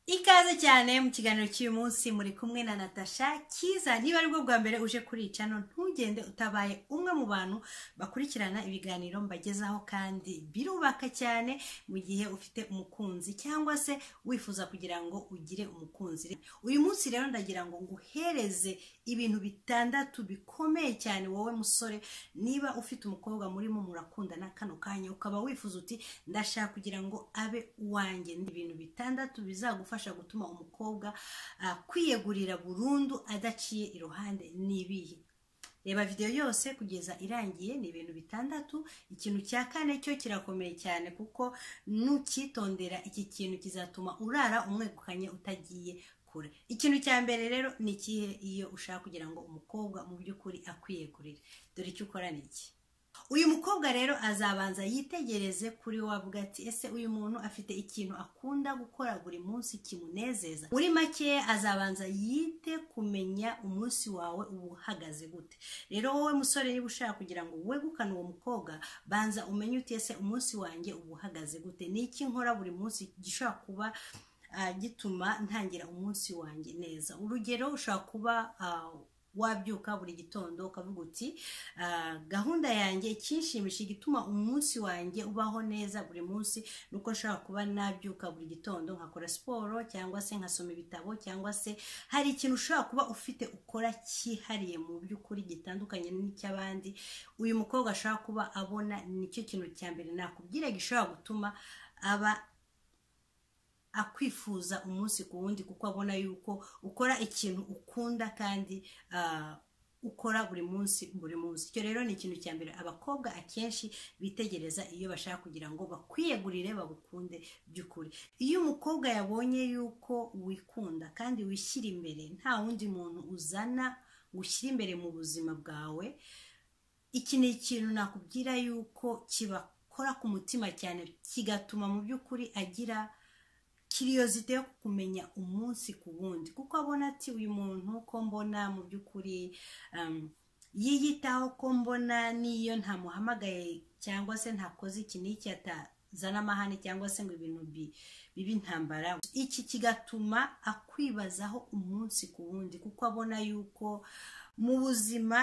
ikaze cyane mu kiganiro cy'uyu munsi muri kumwe na natasha kiza niba ari bwo bwa mbere uje kuri iyi cano ntugende utabaye umwe mu bantu bakurikirana ibiganiro mbagezaho kandi birubaka cyane mu gihe ufite umukunzi cyangwa se wifuza kugira ngo ugire umukunzi uyu munsi rero ndagira ngo nguhereze ibintu bitandatu bikomeye cyane wowe musore niba ufite umukobwa murimo murakundana kano kanya ukaba wifuza uti ndashaka kugira ngo abe uwanjye ni ibintu bitandatu bizagufasha bifasha gutuma umukobwa kwiyegurira burundu adaciye iruhande n'ibihe reba videwo yose kugeza irangiye ni ibintu bitandatu ikintu cya kane cyo kirakomeye cyane kuko nukitondera iki kintu kizatuma urara umwegukanye utagiye kure ikintu cya mbere rero ni ikihe iyo ushaka kugira ngo umukobwa mu by'ukuri akwiyegurire dore icyo ukora ni iki uyu mukobwa rero azabanza yitegereze kuri we avuga ati ese uyu muntu afite ikintu akunda gukora buri munsi kimunezeza muri make azabanza yite kumenya umunsi wawe uba uhagaze gute rero wowe musore niba ushaka kugira ngo wegukane uwo mukobwa banza umenye uti ese umunsi wanjye uba uhagaze gute ni iki nkora buri munsi gishobora kuba gituma ntangira umunsi wanjye neza urugero ushobora kuba wabyuka buri gitondo ukavuga uti gahunda yanjye ikinshimisha igituma umunsi wanjye ubaho neza buri munsi nuko nshobora kuba nabyuka buri gitondo nkakora siporo cyangwa se nkasoma ibitabo cyangwa se hari ikintu ushobora kuba ufite ukora cyihariye mu by'ukuri gitandukanye n'icy'abandi uyu mukobwa ashobora kuba abona nicyo kintu cya mbere nakubwira gishobora gutuma aba akwifuza umunsi ku wundi kuko abona yuko ukora ikintu ukunda kandi ukora buri munsi buri munsi icyo rero ni ikintu cya mbere abakobwa akenshi bitegereza iyo bashaka kugira ngo bakwiyegurire bagukunde by'ukuri iyo umukobwa yabonye yuko wikunda kandi wishyira imbere nta wundi muntu uzana ngo ushyire imbere mu buzima bwawe iki ni ikintu nakubwira yuko kibakora ku mutima cyane kigatuma mu by'ukuri agira kiriyozite yo kumenya umunsi ku wundi kuko abona ati uyu muntu ko mbona mu by'ukuri yiyitaho ko mbona n'iyo ntamuhamagaye cyangwa se ntakoze iki n'iki atazana amahane cyangwa se ngo ibintu bibi ntambara iki kigatuma akwibazaho umunsi ku wundi kuko abona yuko mu buzima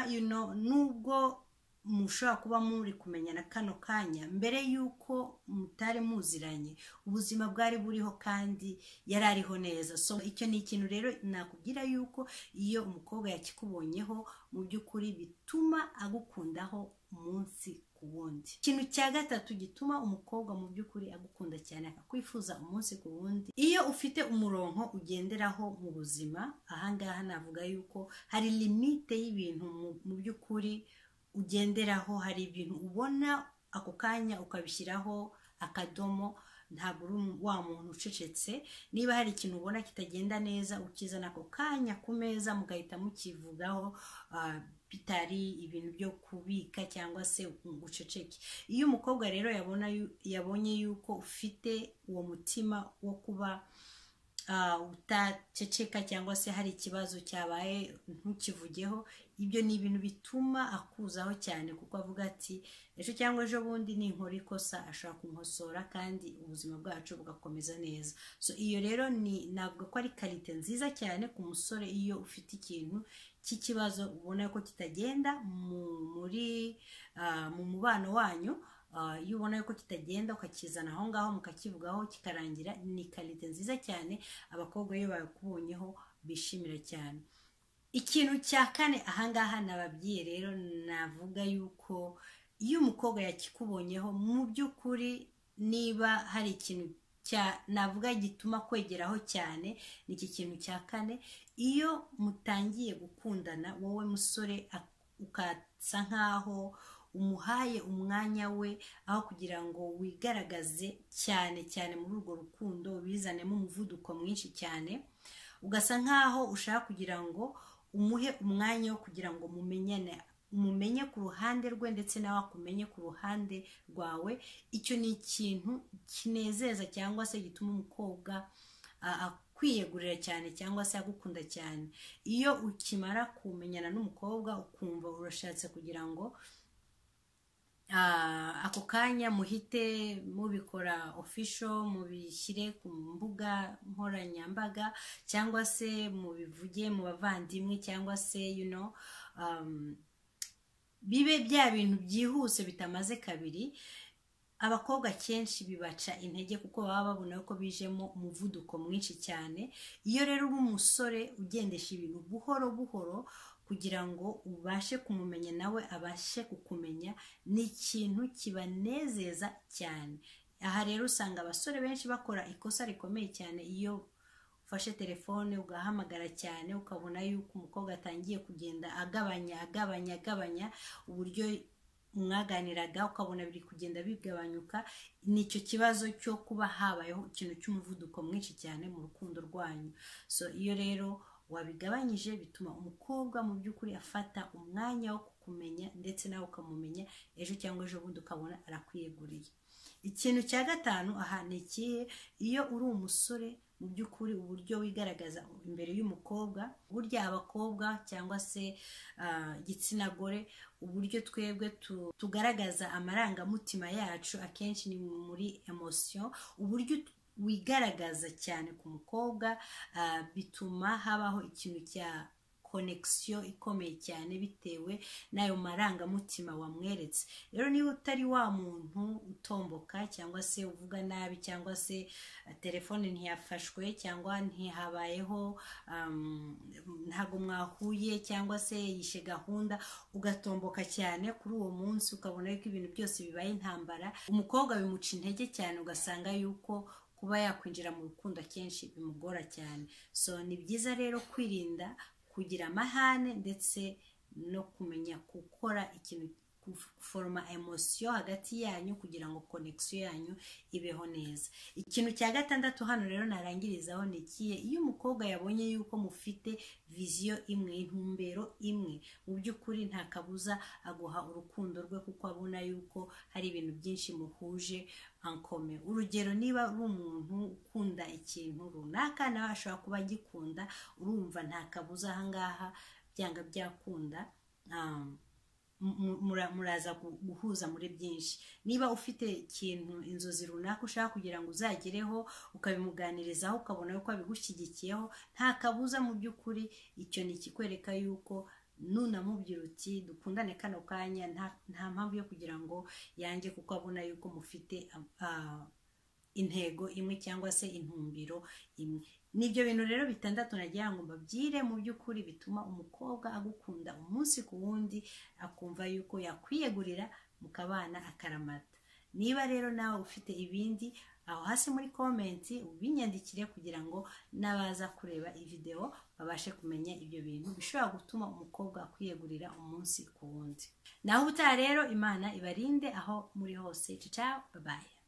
nubwo mushobora kuba muri kumenyana kano kanya mbere y'uko mutari muziranye ubuzima bwari buriho kandi yari ariho neza so icyo ni ikintu rero nakubwira yuko iyo umukobwa yakikubonyeho mu by'ukuri bituma agukundaho umunsi ku wundi ikintu cya gatatu gituma umukobwa mu by'ukuri agukunda cyane akakwifuza umunsi ku wundi iyo ufite umurongo ugenderaho mu buzima ahangaha navuga yuko hari limite y'ibintu mu by'ukuri ugenderaho hari ibintu ubona ako kanya ukabishyiraho akadomo ntabwo uri wa muntu ucecetse niba hari ikintu ubona kitagenda neza ukizana ako kanya ku meza mugahita mukivugaho bitari ibintu byo kubika cyangwa se uceceke iyo umukobwa rero yabonye yuko ufite uwo mutima wo kuba utaceceka cyangwa se hari ikibazo cyabaye ntukivugeho ibyo ni ibintu bituma akuzaho cyane kuko avuga ati ejo cyangwa ejo bundi ninkora ikosa ashobora kunkosora kandi ubuzima bwacu bugakomeza neza so iyo rero ni navuga ko ari karite nziza cyane ku musore iyo ufite ikintu cy'ikibazo ubona ko kitagenda muri mu mubano wanyu iyo ubona yuko kitagenda ukakizana aho ngaho mukakivugaho kikarangira ni karite nziza cyane abakobwa iyo bakubonyeho bishimira cyane ikintu cya kane ahangaha nababwiye rero navuga yuko iyo umukobwa yakikubonyeho mu by'ukuri niba hari ikintu navuga gituma kwegeraho cyane ni iki kintu cya kane iyo mutangiye gukundana wowe musore ukasa nkaho umuhaye umwanya we aho kugira ngo wigaragaze cyane cyane muri urwo rukundo ubizanemo umuvuduko mwinshi cyane ugasa nkaho ushaka kugira ngo umuhe umwanya wo kugira ngo mumenyane umumenye ku ruhande rwe ndetse nawe akumenye ku ruhande rwawe icyo ni ikintu kinezeza cyangwa se gituma umukobwa kwiyegurira cyane cyangwa se agukunda cyane iyo ukimara kumenyana n'umukobwa ukumva urashatse kugira ngo Ah, ako kanya muhite mubikora official mubishyire ku mbuga nkoranyambaga cyangwa se mubivuge mu bavandimwe cyangwa se you know, um, bibe bya bintu byihuse bitamaze kabiri abakobwa kenshi bibaca intege kuko baba babona ko bijemo umuvuduko mwinshi cyane iyo rero uri umusore ugendesha ibintu buhoro buhoro kugira ngo ubashe kumumenya nawe abashe kukumenya ni ikintu kibanezeza cyane aha rero usanga abasore benshi bakora ikosa rikomeye cyane iyo ufashe telefone ugahamagara cyane ukabona yuko umukobwa atangiye kugenda agabanya agabanya agabanya uburyo mwaganiraga ukabona biri kugenda bigabanyuka ni icyo kibazo cyo kuba habayeho ikintu cy'umuvuduko mwinshi cyane mu rukundo rwanyu so iyo rero wabigabanyije bituma umukobwa mu by'ukuri afata umwanya wo kukumenya ndetse nawe ukamumenya ejo cyangwa ejo bundi ukabona arakwiyeguriye ikintu cya gatanu aha ni ikihe iyo uri umusore mu by'ukuri uburyo wigaragaza imbere y'umukobwa burya abakobwa cyangwa se igitsina gore uburyo twebwe tugaragaza amarangamutima yacu akenshi ni muri emosiyo uburyo wigaragaza cyane ku mukobwa bituma habaho ikintu cya konegisiyo ikomeye cyane bitewe n'ayo marangamutima wamweretse rero niba utari wa muntu utomboka cyangwa se uvuga nabi cyangwa se telefone ntiyafashwe cyangwa ntihabayeho ntabwo mwahuye cyangwa se yishe gahunda ugatomboka cyane kuri uwo munsi ukabona yuko ibintu byose bibaye intambara umukobwa bimuca intege cyane ugasanga yuko kuba yakwinjira mu rukundo akenshi bimugora cyane so ni byiza rero kwirinda kugira amahane ndetse no kumenya gukora ikintu guforoma emosiyo hagati yanyu kugira ngo konegisiyo yanyu ibeho neza ikintu cya gatandatu hano rero narangirizaho ni ikihe iyo umukobwa yabonye yuko mufite viziyo imwe intumbero imwe mu by'ukuri nta kabuza aguha urukundo rwe kuko abona yuko hari ibintu byinshi muhuje ankome urugero niba uri umuntu ukunda ikintu runaka nawe ashobora kuba agikunda urumva nta kabuza ahangaha byanga byakunda muraza guhuza muri byinshi niba ufite ikintu inzozi runaka ushaka kugira ngo uzagereho ukabimuganirizaho ukabona yuko abigushyigikiyeho nta kabuza mu by'ukuri icyo ni ikikwereka yuko nunamubwira uti dukundane kano kanya nta mpamvu yo kugira ngo yange kuko abona yuko mufite intego imwe cyangwa se intumbiro imwe ni ibyo bintu rero bitandatu nagira ngo mbabyire mu by'ukuri bituma umukobwa agukunda umunsi ku wundi akumva yuko yakwiyegurira mukabana akaramata niba rero nawe ufite ibindi aho hasi muri komenti ubinyandikire kugira ngo n'abaza kureba videwo babashe kumenya ibyo bintu bishobora gutuma umukobwa akwiyegurira umunsi ku wundi naho ubutaha rero imana ibarinde aho muri hose cicaho babaye